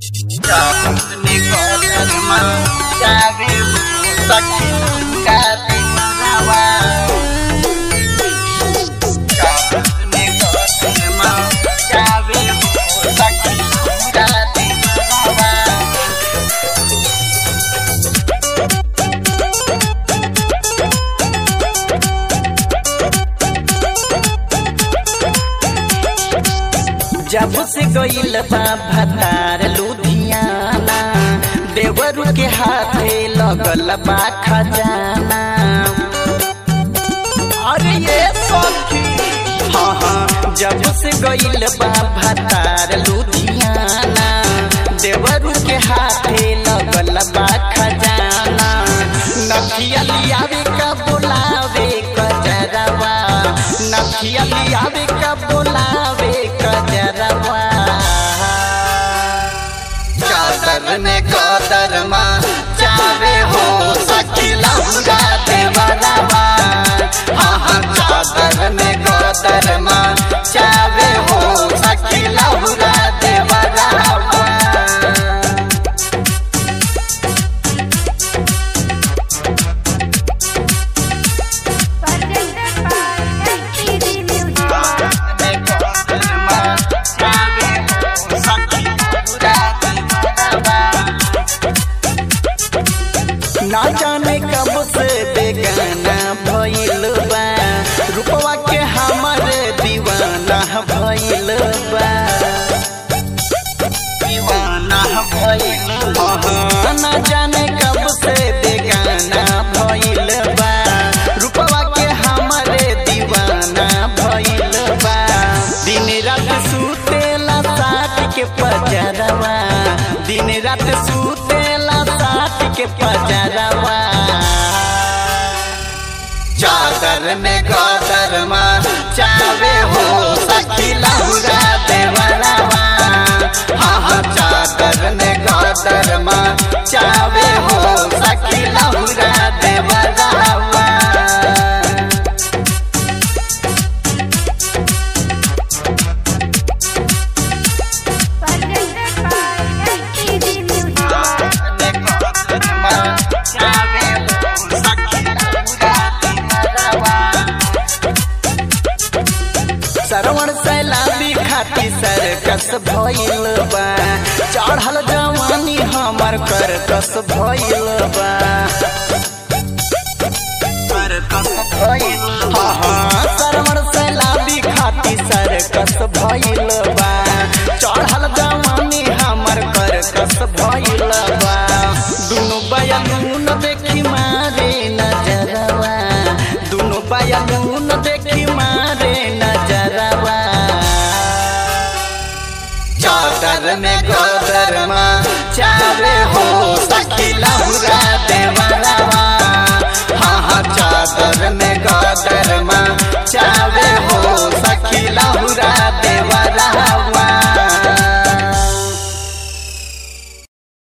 अपने कदरमा जावे सखी गाती मनावा अपने कदरमा जावे सखी गाती मनावा जब से गईल बा भतार लुधियाना देवरू के हाथे लगल बा खजाना अरे ये सखी हाँ हाँ जब से गईल बा भतार लुधियाना देवरू के हाथे लगल बा खजाना नखिया लियावे का बोलावे कजरवा नखिया लियावे का बोलावे कजरवा चादर ने कदरमा चावे हो सखी लहुरा देवरवा हाँ हाँ चादर ने कदरमा चावे हो सखी लहुरा देवरवा Presented by STD Music. ना जाने कब से बेगाना भइल बा रूपवा के हमर दीवाना भइल बा दीवाना भइल हाँ, ना जाने कब से बेगाना भइल बा रूपवा के हमर दीवाना भइल बा दिन रात सुतेला साथ के पजरवा दिन रात सुतेला साथ के पजरवा चादर में गदरमा चावे हो सखी लहुरा देवरवा हाँ हाँ चादर में गदरमा चावे हो सखी लहुरा देवरवा Presented by STD Music. Sarvan सैलाबी खाती सरकस भइल बा चढ़ल जवानी हमर करकस भइल बा करकस भइल हाँ हाँ सरवण सैलाबी खाती सरकस भइल बा चढ़ल जवानी हमर करकस भइल बा दुनु बयानून देखी मारे नजरवा दुनु बयानून देखी मारे नजरवा चादर में गदरमा चावे हो सखी लहुरा